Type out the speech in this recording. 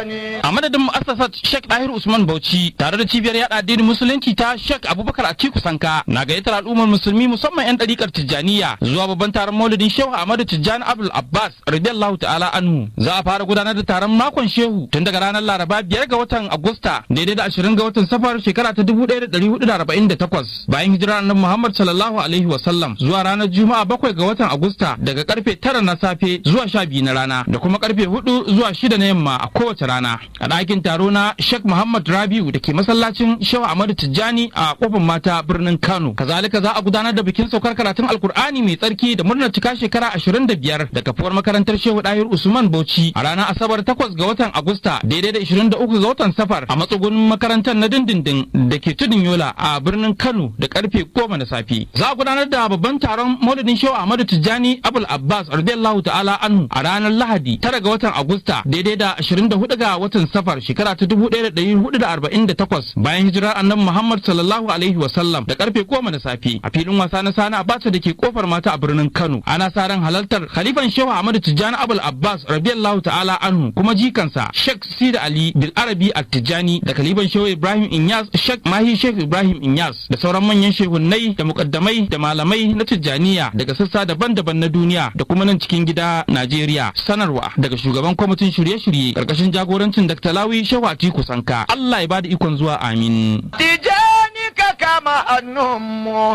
Tijjani. a madadin mu'assasat Sheikh Dahir Usman Bauchi tare da cibiyar yada addinin musulunci ta Sheikh Abubakar Atiku Sanka na gayyatar al'ummar musulmi musamman yan ɗarikar Tijjaniya zuwa babban taron Maulidin Shehu Ahmadu Tijjani Abdul Abbas radiyallahu ta'ala anhu za a fara gudanar da taron makon Shehu tun daga ranar Laraba biyar ga watan Agusta daidai da ashirin ga watan Safar shekara ta dubu ɗaya da ɗari hudu da arba'in da takwas bayan hijirar annabi Muhammad sallallahu alaihi wa sallam zuwa ranar Juma'a bakwai ga watan Agusta daga karfe tara na safe zuwa sha biyu na rana da kuma karfe hudu zuwa shida na yamma a kowace rana a ɗakin taro na Sheikh Muhammad Rabiu da ke masallacin Shehu Ahmadu Tijjani a kofar mata birnin Kano kazalika za a gudanar da bikin saukar karatun Alkur'ani mai tsarki da murnar cika shekara ashirin da biyar da kafuwar makarantar Shehu Dahir Usman Bauchi a ranar Asabar takwas ga watan Agusta daidai da ishirin da uku ga watan Safar a matsugunin makarantar na dindindin da ke tudun Yola a birnin Kano da karfe goma na safe. Za a gudanar da babban taron Maulidin Shehu Ahmadu Tijjani Abul Abbas radiyallahu ta'ala anhu a ranar Lahadi tara ga watan Agusta daidai da 24 ga watan Safar shekara ta 1448 bayan hijirar Annabi Muhammad sallallahu alaihi wa sallam da karfe goma na safe a filin wasa na Sani Abacha da ke kofar mata a birnin Kano. Ana sa ran halartar Khalifan Shehu Ahmadu Tijjani Abul Abbas radiyallahu ta'ala anhu kuma jikansa Sheikh Sida Ali Bil Arabi At-Tijjani da Khalifan Shehu Ibrahim Inyas Sheikh Mahi Sheikh Ibrahim Inyas da sauran manyan shehunnai da mukaddamai da malamai na Tijjaniya daga sassa daban-daban na duniya da kuma nan cikin gida Najeriya. Sanarwa daga shugaban kwamitin shirye-shirye karkashin jagorancin Dr. Lawi Shehu Atiku Sanka. Allah ya bada ikon zuwa amin. Tijjani ka kama hannunmu